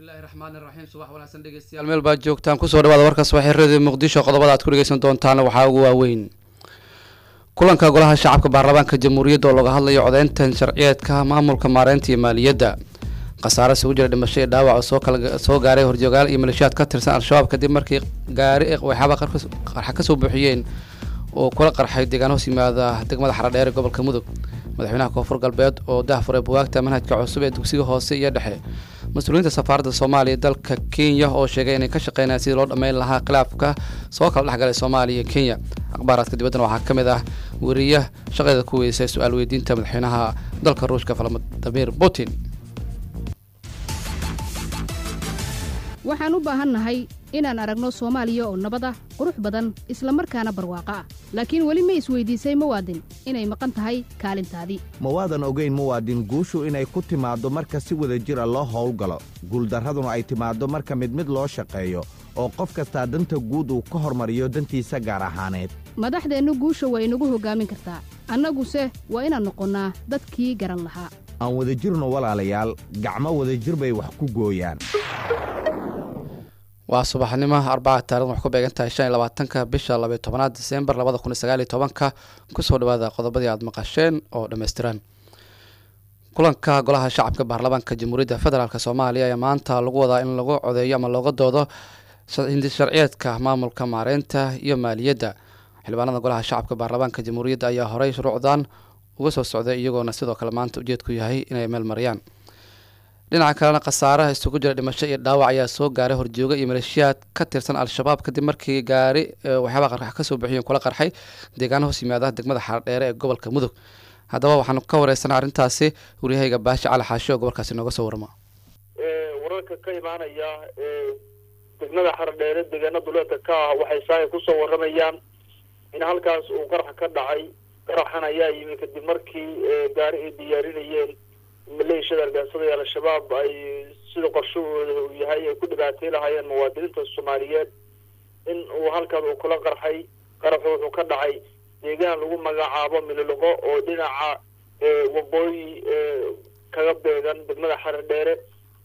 bismillahi raxmaani raxiim subax wanaagsan dhegeystayaal meel baad joogtaan kusoo dhawaada warka subaxirada muqdisho qodobada aad ku dhegeysan doontaan waxaa ugu waaweyn kulanka golaha shacabka baarlamaanka jamhuuriyadda oo laga hadlayo codeyntan sharciyeedka maamulka maareynta iyo maaliyadda khasaare isugu jira dhimasho iyo dhaawac oo soo kala soo gaaray horjoogaal iyo maleeshiyaad ka tirsan al-shabaab kadib markii gaari waxyaaba qarxa kasoo buuxiyeen oo kula qarxay deegaan hoos yimaada degmada xaradheer ee gobolka mudug madaxweynaha koonfur galbeed oo dahfuray buwaagta manhajka cusub ee dugsiga hoose iyo dhexe mas-uuliyiinta safaaradda soomaaliya dalka kenya oo sheegay inay ka shaqeynayaan sidii loo dhammeyn lahaa khilaafka soo kala dhexgalay soomaaliya iyo kenya akhbaaraadka dibaddana waxaa ka mid ah weriya shaqadeeda ku weysay su-aal weydiinta madaxweynaha dalka ruushka valadimir putin waxaan u baahannahay inaan aragno soomaaliya oo nabad ah qurux badan isla markaana barwaaqo ah laakiin weli ma isweydiisay muwaadin inay maqan tahay kaalintaadii ma waadan ogayn muwaadin guushu inay ku timaaddo marka si wada jira loo howlgalo guuldarraduna ay timaaddo marka mid mid loo shaqeeyo oo qof kastaa danta guud uu ka hormariyo dantiisa gaar ahaaneed madaxdeennu guusha waa inagu hoggaamin kartaa annaguse waa inaan noqonnaa dadkii garan lahaa aan wada jirno walaalayaal gacmo wadajir bay wax ku gooyaan waa subaxnimo arbaca taarikhdan wax ku beegan tahay shan iyo labaatanka bisha labayo tobanaad disembar labada kun iyo sagaal iyo tobanka kusoo dhawaada qodobadii aada maqasheen oo dhammaystiran kulanka golaha shacabka baarlamaanka jamhuuriyadda federaalk soomaaliya ayaa maanta lagu wadaa in lagu codeeyo ama looga doodo sharciyeedka maamulka maareynta iyo maaliyadda xildhibaanada golaha shacabka baarlamaanka jamhuuriyadda ayaa horey shuruucdan uga soo socday iyagoona sidoo kale maanta ujeedku yahay inay meel mariyaan dhinaca kalena khasaaraha isugu jira dhimasho iyo dhaawac ayaa soo gaaray horjooga iyo maleeshiyaad ka tirsan al-shabaab kadib markii gaari waxyaaba qarx kasoo buuxiyeen kula qarxay deegaana hoos yimaada degmada xaardheere ee gobolka mudug haddaba waxaanu ka wareysanaa arrintaasi waryahayga baashi cali xaashi oo gobolkaasi nooga soo warama wararka ka imaanaya degmada xaradheere deegaana duleedka ka ah waxay saaka kusoo waramayaan in halkaas uu qarax ka dhacay qaraxan ayaa yimi kadib markii gaari ay diyaarinayeen maleeshiyada argaansada ee al-shabaab ay sida qorshahooda uu yahay ay ku dhibaatay lahaayeen muwaadiniinta soomaaliyeed in uu halkaas uu kula qarxay qaraxu wuxuu ka dhacay deegaan lagu magacaabo mililoqo oo dhinaca waqooyi kaga beegan degmada xaradheere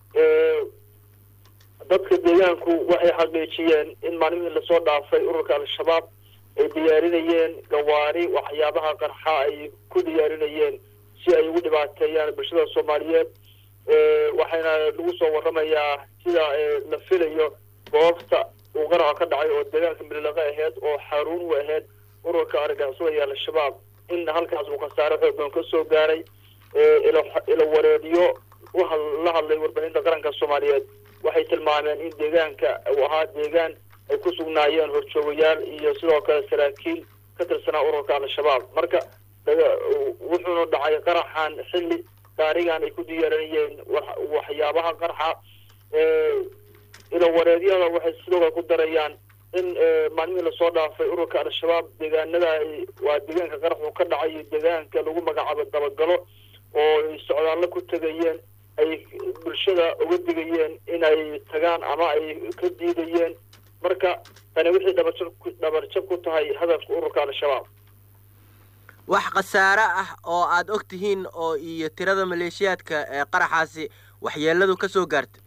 dadka deegaanku waxay xaqiijiyeen in maalmihii lasoo dhaafay ururka al-shabaab ay diyaarinayeen gawaari waxyaabaha qarxa ay ku diyaarinayeen si ay ugu dhibaateeyaan bulshada soomaaliyeed waxayna lagu soo waramayaa sida la filayo goobta uu qaraxa ka dhacay oo deegaanka mililaqa aheyd oo xaruun u aheyd ururka argaansada iyo al-shabaab in halkaas uu khasaare xoogan ka soo gaaray ila wareediyo la hadlay warbaahinta qaranka soomaaliyeed waxay tilmaameen in deegaanka uu ahaa deegaan ay ku sugnaayeen horjoogayaal iyo sidoo kale saraakiil ka tirsanaa ururka al-shabaab marka wuxuuna dhacay qaraxan xilli gaarigan ay ku diyaarinayeen waxyaabaha qarxa ilawareedyada waxay sidoo kale ku darayaan in maalmihii lasoo dhaafay ururka al-shabaab deegaanada waa deegaanka qaraxu ka dhacay iyo deegaanka lagu magacaabo dabagalo oo ay socdaallo ku tegayeen ay bulshada uga digayeen inay tagaan ama ay ka diidayeen marka tani wixii dhabarjab dhabarjab ku tahay hadafka ururka al-shabaab wax khasaare ah oo aada og tihiin oo iyo tirada maleeshiyaadka ee qaraxaasi waxyeeladu ka soo gaartay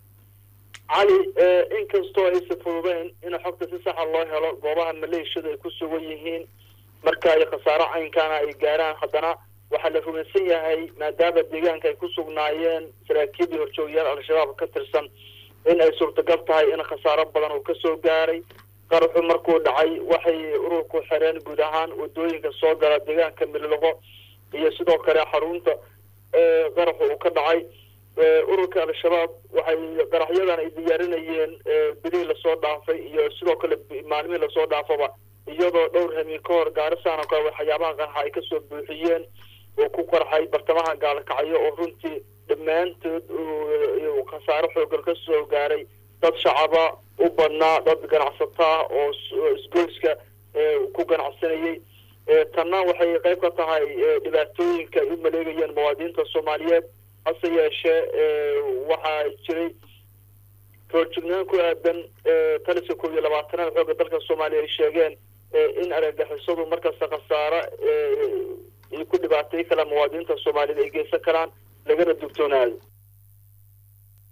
cali inkastoo aysa fududeyn in xogta si saxa loo helo goobaha maleeshiyadu ay ku sugan yihiin marka ay khasaaro caynkaana ay gaaraan haddana waxaa la rumaysan yahay maadaama deegaanka ay ku sugnaayeen saraakiildii horjoogayaal al-shabaab ka tirsan in ay suurtagal tahay in khasaaro badan uu kasoo gaaray qaraxu markuu dhacay waxay ururku xireen guud ahaan wadooyinka soo gala deegaanka mililoqo iyo sidoo kale xarunta qaraxu uu ka dhacay ururka al-shabaab waxay qaraxyadan ay diyaarinayeen bilihii lasoo dhaafay iyo sidoo kale maalmihii lasoo dhaafaba iyadoo dhowr hamiin ka hor gaarisan oo kale waxyaabaha qarxa ay kasoo buuxiyeen oo ku qarxay bartamaha gaalkacyo oo runtii dhammaantood khasaaro xoogan ka soo gaaray dad shacaba u badnaa dad ganacsataa oo isgoyska ku ganacsanayay tanna waxay qayb ka tahay dhibaatooyinka ay u maleegayeen muwaadiniinta soomaaliyeed hase yeeshee waxaa jiray roorjugnaan ku aadan taliska koob iyo labaatanaad xoogga dalka soomaaliya ay sheegeen in argagixisadu markasta khasaare ay ku dhibaatay kala muwaadiniinta soomaaliyeed ay geysan karaan lagana dugtoonaado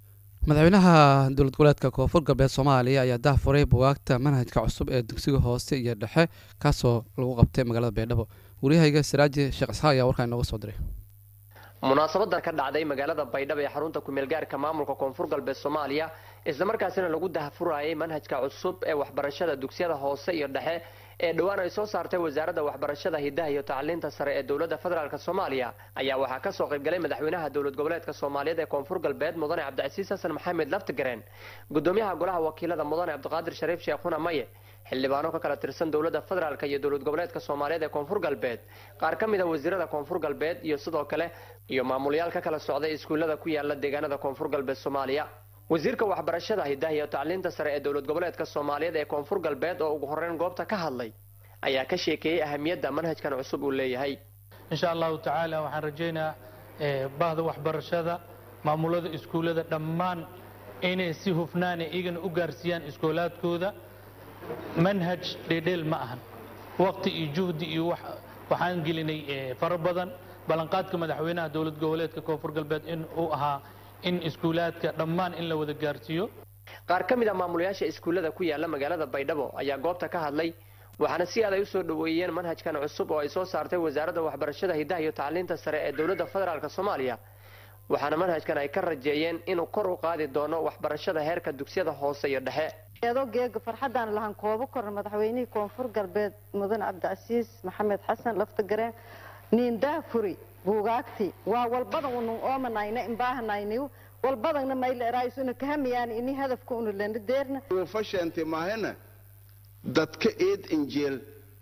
madaxweynaha dowlad goboleedka koonfur galbeed soomaaliya ayaa dahfuray bugaagta manhajka cusub ee dugsiga hoose iyo dhexe kaasoo lagu qabtay magaalada baydhabo waryahayga saraaji sheekh isxaaq ayaa warkaan inooga soo diray munaasabadan ka dhacday magaalada baydhabo ee xarunta kumeelgaarka maamulka koonfur galbeed soomaaliya islamarkaasina lagu dahfurayay manhajka cusub ee waxbarashada dugsiyada hoose iyo dhexe ee dhowaan ay soo saartay wasaaradda waxbarashada hidaha iyo tacliinta sare ee dowladda federaalk soomaaliya ayaa waxaa kasoo qaybgalay madaxweynaha dowlad goboleedka soomaaliyeed ee koonfur galbeed mudane cabdicasiis xasan maxamed laftigareen gudoomiyaha golaha wakiilada mudane cabdiqaadir shariif sheekhuna maye xildhibaano ka kala tirsan dowladda federaalk iyo dowlad goboleedka soomaaliyeed ee koonfur galbeed qaar ka mid a wasiirada koonfur galbeed iyo sidoo kale iyo maamulayaal ka kala socday iskuullada ku yaala deegaanada koonfur galbeed soomaaliya wasiirka waxbarashada hidaha iyo tacliinta sare ee dowlad goboleedka soomaaliyeed ee koonfur galbeed oo ugu horeyn goobta ka hadlay ayaa ka sheekeeyey ahamiyadda manhajkan cusub uu leeyahay insha allahu tacaala waxaan rajaynayaa bahda waxbarashada maamulada iskuullada dhammaan inay si hufnaana iyagana u gaarsiiyaan iskoolaadkooda manhaj dheedheel ma ahan waqti iyo juhdi iyo waxaan gelinay fara badan ballanqaadka madaxweynaha dowlad goboleedka koonfur galbeed in uu ahaa in iskuulaadka dhammaan in la wada gaarsiiyo qaar ka mid a maamulayaasha iskuullada ku yaala magaalada baydhabo ayaa goobta ka hadlay waxaana si aad ay usoo dhoweeyeen manhajkan cusub oo ay soo saartay wasaaradda waxbarashada hidaha iyo tacliinta sare ee dowladda federaalk soomaaliya waxaana manhajkan ay ka rajeeyeen inuu kor u qaadi doono waxbarashada heerka dugsiyada hoose iyo dhexe eedoo geega farxaddaan lahan koobo korna madaxweynihii koonfur galbeed mudane cabdicasiis maxamed xasan laftagareen niindaafuri buugaagti waa walbadan unu oomanayna imbaahanayniw walbadana mayleeraayisuna kahamiyaan ini hadafka unu lena deerna fashante maahena dadka eed injeel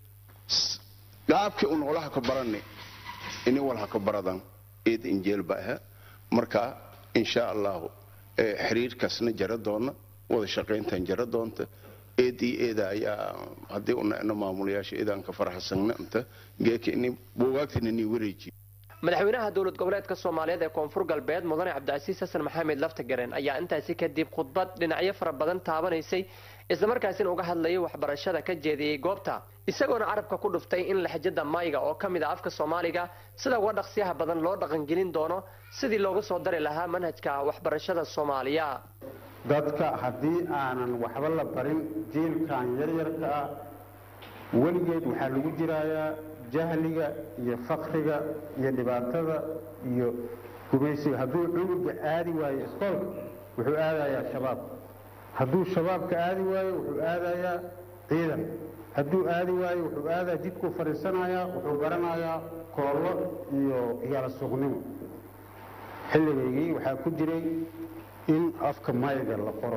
gaabkii un olaha ka barani ini walha ka baradan eed injeel ba aha marka insha allahu xiriirkaasna jara doona wada shaqayntan jara doonta eed iyo eeda ayaa haddii una maamulayaasha eedaan ka faraxsanna inta geeka ini buugaagtina ni wareejiyo madaxweynaha dowlad goboleedka soomaaliyeed ee koonfur galbeed mudane cabdicasiis xasan maxamed laftagareen ayaa intaasi kadib khudbad dhinacyo fara badan taabanaysay islamarkaasina uga hadlayay waxbarashada ka jeediyey goobta isagoona carabka ku dhuftay in laxjada mayga oo ka mid a afka soomaaliga sida uga dhaqsiyaha badan loo dhaqangelin doono sidii loogu soo dari lahaa manhajka waxbarashada soomaaliya dadka haddii aanan waxba la barin jiilkan yaryarka ah weligeed waxaa lagu jirayaa jahliga iyo fakriga iyo dhibaatada iyo gumaysiga hadduu cunuga aadi waayo iskoolka wuxuu aadayaa shabaab hadduu shabaabka aadi waayo wuxuu aadayaa ciidan hadduu aadi waayo wuxuu aadaa jidkuu fadhiisanayaa wuxuu baranayaa koollo iyo yaala suuqnimo xilligaygii waxaa ku jiray in afka mayga la qoro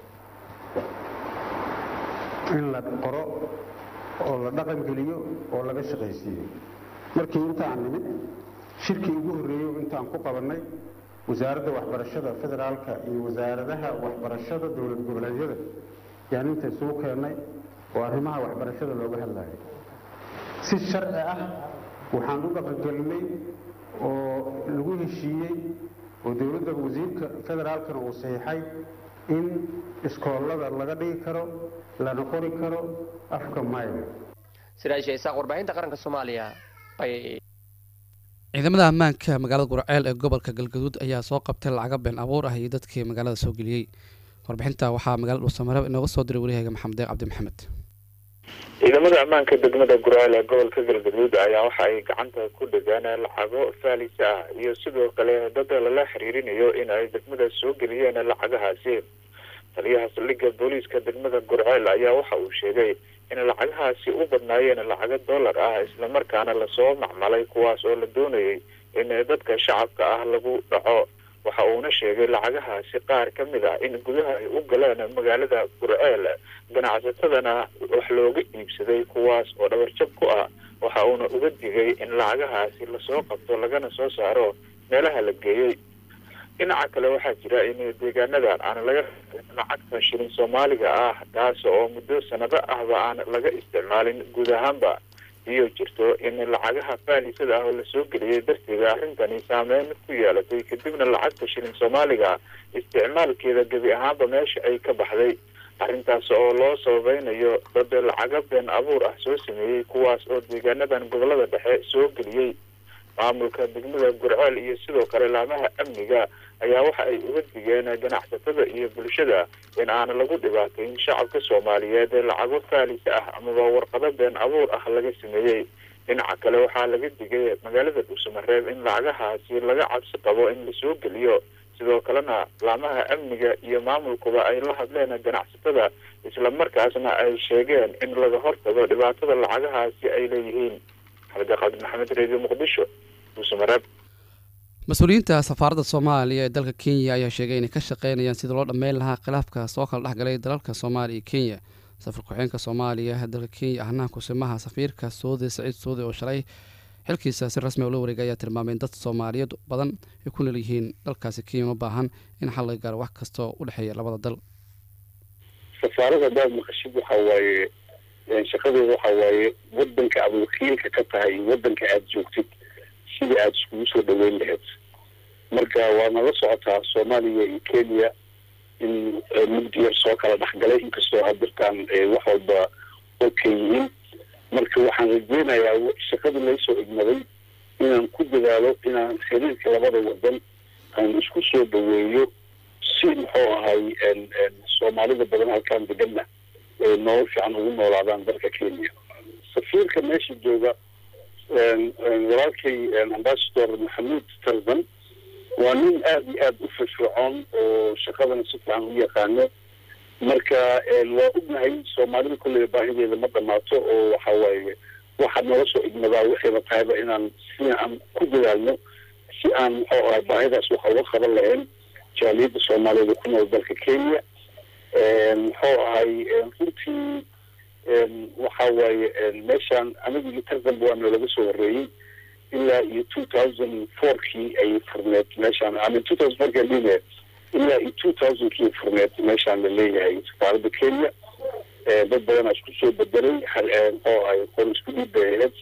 in la qoro oo la dhaqangeliyo oo laga shaqaysiiyo markii intaan nimid shirkii ugu horreeyo intaan ku qabannay wasaaradda waxbarashada federaalka iyo wasaaradaha waxbarashada dowlad goboleedyada yaan inta isugu keennay oo arrimaha waxbarashada looga hadlayo si sharci ah waxaan u dhaqangelinay oo lagu heshiiyey oo dowladda wasiirka federaalkana uu saxiixay in iskoollada laga dhigi karo lana qori karo afka mayga siraasha isaaq warbaahinta qaranka soomaaliya bay ciidamada ammaanka magaalada gurceel ee gobolka galgaduud ayaa soo qabtay lacaga been abuur ah iyo dadkii magaalada soo geliyey warbixinta waxaa magaalada dhuusamareeb inooga soo diray wariyahayga maxamed deeq cabdi maxamed ciidamada ammaanka degmada gurceel ee gobolka galgaduud ayaa waxa ay gacanta ku dhegaan lacago faalisa ah iyo sidoo kale dad lala xiriirinayo in ay degmada soo geliyeen lacagahaasi taliyaha saldhigga booliiska degmada gurceel ayaa waxa uu sheegay in lacagahaasi u badnaayeen lacago dollar ah islamarkaana lasoo macmalay kuwaas oo la doonayay in dadka shacabka ah lagu dhaco waxa uuna sheegay lacagahaasi qaar ka mid ah in gudaha ay u galeen magaalada gurceel ganacsatadana wax looga iibsaday kuwaas oo dhabarjab ku ah waxa uuna uga digay in lacagahaasi lasoo qabto lagana soo saaro meelaha la geeyey dhinaca kale waxaa jira in deegaanadan aan laga lacagta shilin soomaaliga ah taas oo muddo sanado ahba aan laga isticmaalin guud ahaanba iyo jirto in lacagaha faalisada ah oo lasoo geliyay darteeda arrintani saameyn ku yeelatay kadibna lacagta shilin soomaaliga isticmaalkeeda gebi ahaanba meesha ay ka baxday arrintaas oo loo sababeynayo dad lacaga been abuur ah soo sameeyey kuwaas oo deegaanadan gobolada dhexe soo geliyey maamulka degmada gurceel iyo sidoo kale laamaha amniga ayaa waxa ay uga digeen ganacsatada iyo bulshada in aan lagu dhibaatayn shacabka soomaaliyeed ee lacago faalisa ah amaba warqado been abuur ah laga sameeyey dhinaca kale waxaa laga digay magaalada dhuusamareeb in lacagahaasi laga cabsi qabo in lasoo geliyo sidoo kalena laamaha amniga iyo maamulkuba ay la hadleen ganacsatada islamarkaasna ay sheegeen in laga hortago dhibaatada lacagahaasi ay leeyihiin maxamed qaadir maxamed reediyo muqdisho dhuusamareeb mas-uuliyiinta safaaradda soomaaliya ee dalka kenya ayaa sheegay inay ka shaqeynayaan sidii loo dhammeyn lahaa khilaafka soo kala dhexgalay dalalka soomaaliya iyo kenya safar ku-xeenka soomaaliya dalka kenya ahnaha kusimaha safiirka soode saciid soode oo shalay xilkiisa si rasmi ula wareegay ayaa tilmaamay in dad soomaaliyeed badan ay ku nool yihiin dalkaasi kenya uma baahan in xal laga gaaro wax kastoo u dhexeeya labada dal safaarada hadaad maqashid waxa waaye shaqadeeda waxa waaye wadanka aad wakiilka ka tahay wadanka aada joogtid sidii aada iskugu soo dhaweyn lahayd marka waadna la socotaa soomaaliya iyo kenya in mugdi yar soo kala dhexgalay inkastoo hadirtaan wax walba okay yihiin marka waxaan rajeynayaa shaqadii laysoo igmaday inaan ku dadaalo inaan xiriirka labada wadan aan isku soo dhaweeyo si muxuu ahay soomaalida badan halkaan deganna ay nolol fiican ugu noolaadaan dalka kenya safiirka meesha jooga walaalkay ambassador maxamuud tarzan waa nin aada iyo aada u firfircoon oo shaqadana si fiican u yaqaano marka waa ognahay soomaalida kolley baahideeda ma dhamaato oo waxa waaye waxaad noola soo igmadaa waxayba tahayba inaan si aan ku dadaalno si aan muxuu ahay baahidaas waxa uga qaban lahayn jaaliyadda soomaaliyeed ku nool dalka kenya muxuu ahay runtii waxa waaye meeshaan anigii tarzanba waa noolaga soo horeeyey ilaa iyo two thousand fourkii ay furneed meeshaan amin two thousand fourkii adhine ilaa iyo two thousandkii furneed meeshaan la leeyahay safaaradda kenya dad badanaa isku soo bedelay muxuu ahay qor isku dhiib bay ahayd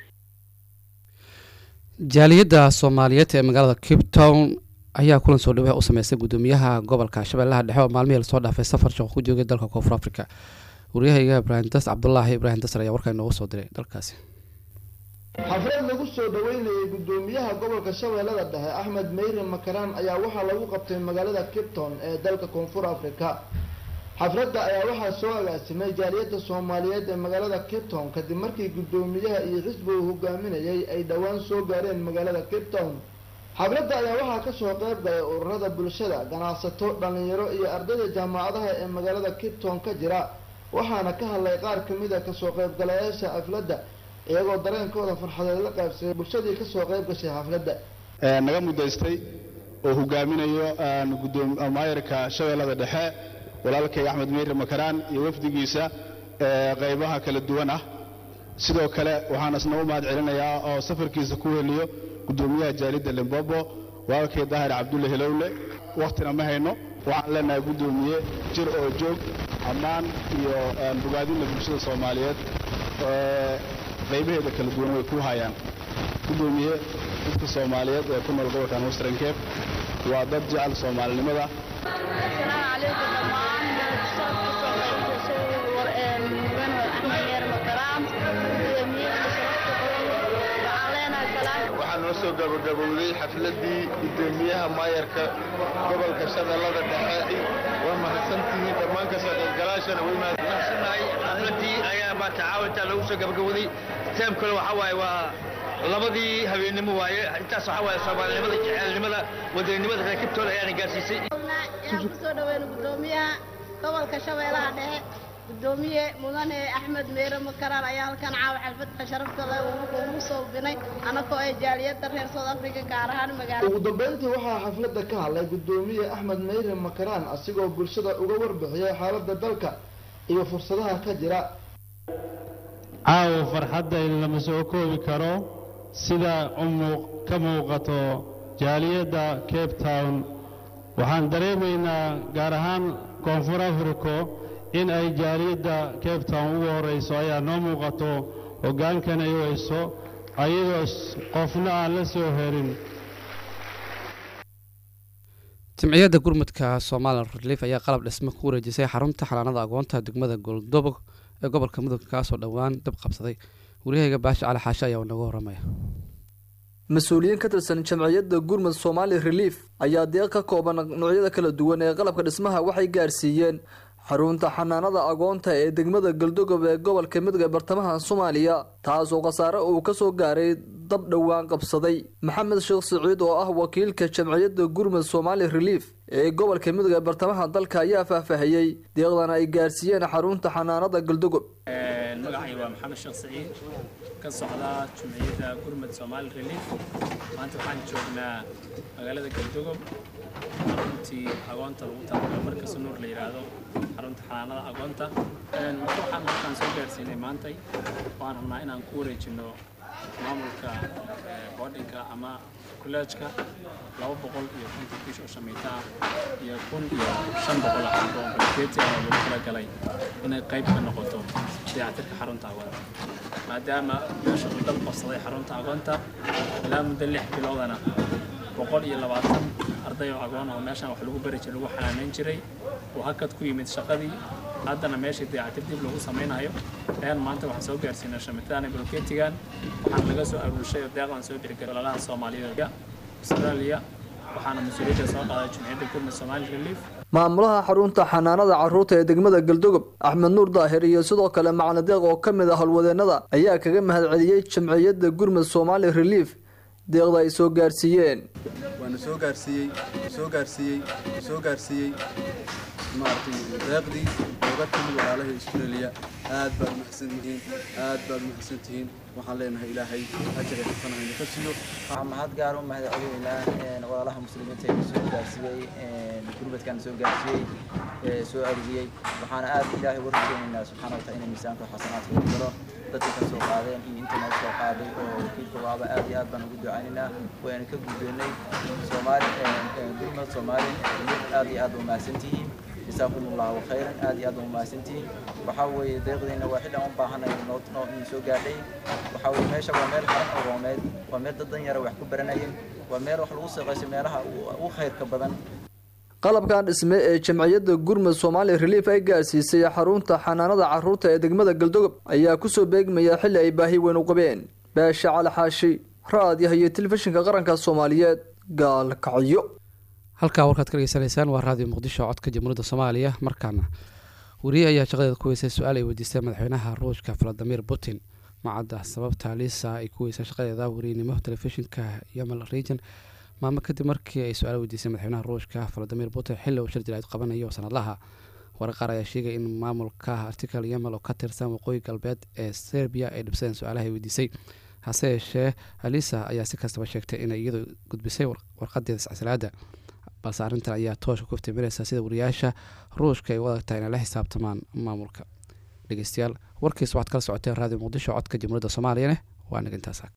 jaaliyadda soomaaliyeed ee magaalada cape town ayaa kulan soo dhawaha u sameystay guddoomiyaha gobolka shabeellaha dhexe oo maalmihii lasoo dhaafay safar shaqo ku joogay dalka koonfur africa waryahayga ibraahim das cabdulaahi ibraahim dasar ayaa warkaa inoogu soo diray dalkaasi xaflad lagu soo dhaweynayay guddoomiyaha gobolka shabeellada dhexe axmed meyre makaraan ayaa waxaa lagu qabtay magaalada cape town ee dalka koonfur africa xafladda ayaa waxaa soo agaasimay jaaliyadda soomaaliyeed ee magaalada cape town kadib markii guddoomiyaha iyo xisbigu hogaaminayay ay dhowaan soo gaareen magaalada cape town xafladda ayaa waxaa kasoo qayb galay ururada bulshada ganacsato dhalinyaro iyo ardayda jaamacadaha ee magaalada cape town ka jira waxaana ka hadlay qaar kamid a kasoo qaybgalayaasha xafladda iyagoo dareenkooda farxadeed la qaybsaday bulshadii kasoo qayb gashay xafladda naga mudaystay oo hogaaminayo maayarka shabeellada dhexe walaalkay axmed meyre makaraan iyo wafdigiisa qaybaha kala duwan ah sidoo kale waxaan isna u mahad celinayaa oo safarkiisa ku heliyo guddoomiyaha jaalidda limbobo walaalkay daahir cabdulle hilowle wakhtina ma hayno waxaan leenahay guddoomiye jir oo joog ammaan iyo bogaadinna bulshada soomaaliyeed qaybaheeda kala duwan way ku hayaan guddoomiye dadka soomaaliyeed ee ku nool gobolkan western cape waa dad jecel soomaalinimada waxaa noo soo gabagabowday xafladii gudoomiyaha maayarka gobolka shabeellada dhexe waa mahadsantihiin dhammaan ka soo qaybgalaashana way mahadsannahay xafladii ayaa baa tacaawinta lagu soo gabagabowday teem kale waxaa waaye waa labadii habeennimo waaye intaas waxaa waaye soomaalinimada jecelnimada wadaninimada reer kibtooda ayaana gaarsiisay ayaan kusoo dhaweyn gudoomiyaha gobolka shabeellaha dhexe gudoomiye mudane axmed meere makaraan ayaa halkan caawa xalfadka sharafta leh ugu soo binay anagoo ay jaaliyadda reer south africa gaar ahaan magaalada ugu dambeyntii waxaa xafladda ka hadlay gudoomiye axmed meyre makaraan asigoo bulshada uga warbixiyay xaaladda dalka iyo fursadaha ka jira caawa farxadda in lama soo koobi karo sida ka muuqato jaaliyadda cape town waxaan dareemaynaa gaar ahaan koonfur africo in ay jaaliyadda cape town ugu horrayso ayaa noo muuqato hoggaankan ay weyso ayadoo qofna aan la soo herin jimciyadda gurmudka somalilan relief ayaa qalab dhismo ku wareejisay xarunta xanaanada agoonta degmada goldobog ee gobolka mudug kaasoo dhowaan dab qabsaday waryahayga baasha cali xaashe ayaa naga waramaya mas-uuliyiin ka tirsan jamciyadda gurmud somaali relief ayaa deeq ka kooban noocyada kala duwan ee qalabka dhismaha waxay gaarsiiyeen xarunta xanaanada agoonta ee degmada galdogob ee gobolka midog ee bartamaha soomaaliya taasoo khasaare uu kasoo gaaray dab dhowaan qabsaday maxamed sheekh siciid oo ah wakiilka jamciyadda gurmud somaali relief ee gobolka midog ee bartamaha dalka ayaa faahfaahiyey deeqdan ay gaarsiiyeen xarunta xanaanada galdogob magacay waa maxamed sheekh siciid ka socda jumciyadda gurmud somaali relief maanta waxaan joognaa magaalada galdogob xaruntii agoonta lagu talagalay markasta nuur la yidhaahdo xarunta xanaanada agoonta marka waxaan halkaan soo gaarsiinay maantay waan rabnaa inaan ku wareejino maamulka boodhinka ama kolleejka laba boqol iyo konton kiish oo shamiita ah iyo kun iyo shan boqol ah oo bulkeeti ah oo lagu talagalay inay qayb ka noqoto dayactirka xarunta agoonta maadaama meesha uu dab qabsaday xarunta agoonta ilaa muddo lix biloodana boqol iyo labaatan arday oo agoon oo meeshaan wax lagu bari jiray lagu xanaaneyn jiray oo hakad ku yimid shaqadii haddana meeshii dayactir dib lagu samaynayo ayaan maanta waxaan soo gaarsiinay shamitadan iyo bulkeetigan waxaan laga soo aruurshay oo deeqdan soo bixi lalaha soomaaliyeed australia waxaana mas-uuliyadda soo qaaday jumciyadda gurmud somaali relief maamulaha xarunta xanaanada caruurta ee degmada galdogob axmed nuur daahir iyo sidoo kale macali deeq oo ka mid ah howlwadeenada ayaa kaga mahadceliyey jamciyadda gurmud somaali relief deeqda ay soo gaarsiiyeen waana soo gaarsiiyey soo gaarsiiyey soo gaarsiiyey maaragtay deeqdii looga timid walaalaha australia aad baad umahadsan tihiin aad baad umahadsan tihiin waxaan leenahay ilaahay ajar iyo xafana hayna ka siiyo waxaan mahad gaar u mahadcelinaynaa walaalaha muslimiinta ee soo gaarsiiyey gurbadkan soo gaarsiiyey soo aruriyey waxaana aad ilaahay uga rajaynaynaa subxaana wataala inay miisaanka xasanaadka ugu daro dadka ka soo qaadeen iyo inta noo soo qaaday oo wakiilka waaba aad iyo aad baan ugu ducaynaynaa wayna ka guddoonnay soomaali gurmad soomaali aad iyo aad umahadsan tihiin جزاكم الله خيرا aad iyo aad u mahadsantihiin waxaa weeye deeqdiina waa xilli aan u baahanay noo noo in soo gaadhay waxaa weeye meesha waa meel qaran agoomeed waa meel dad dan yara wax ku baranayeen waa meel wax lagu shaqaysto meelaha ugu khayrka badan qalabkan dhisme ee jamciyadda gurmud somaali relief ay gaarsiisay xarunta xanaanada caruurta ee degmada galdogob ayaa kusoo beegmaya xilli ay baahi weyn u qabeen baasha cali xaashi raadiyaha iyo telefishinka qaranka soomaaliyeed gaalkacyo halkaa warkaad ka dhegeysanaysaan waa raadiyo muqdisho codka jamhuuriyadda soomaaliya markaana wariye ayaa shaqadeeda ku weysay su-aal ay weydiistay madaxweynaha ruushka valadimir putin macadda sababta liisa ay ku weysay shaqadeeda wariyenimo telefishinka yamal region maalmo kadib markii ay su-aal weydiisay madaxweynaha ruushka valadimir putin xilli uu shir jiraad qabanayo sanadlaha warar qaar ayaa sheegay in maamulka article yamal oo ka tirsan waqooyi galbeed ee serbiya ay dhibsadeen su-aalaha ay weydiisay hase yeeshee alisa ayaa si kastaba sheegtay inay iyadu gudbisay warqadeeda iscasilaada balse arrintan ayaa toosha ku iftiiminaysa sida wariyaasha ruushka ay u adagtahay inay la xisaabtamaan maamulka dhegeystayaal warkiis waxaad kala socoteen raadiyo muqdisho codka jamhuuriyadda soomaaliyane waa nagintaas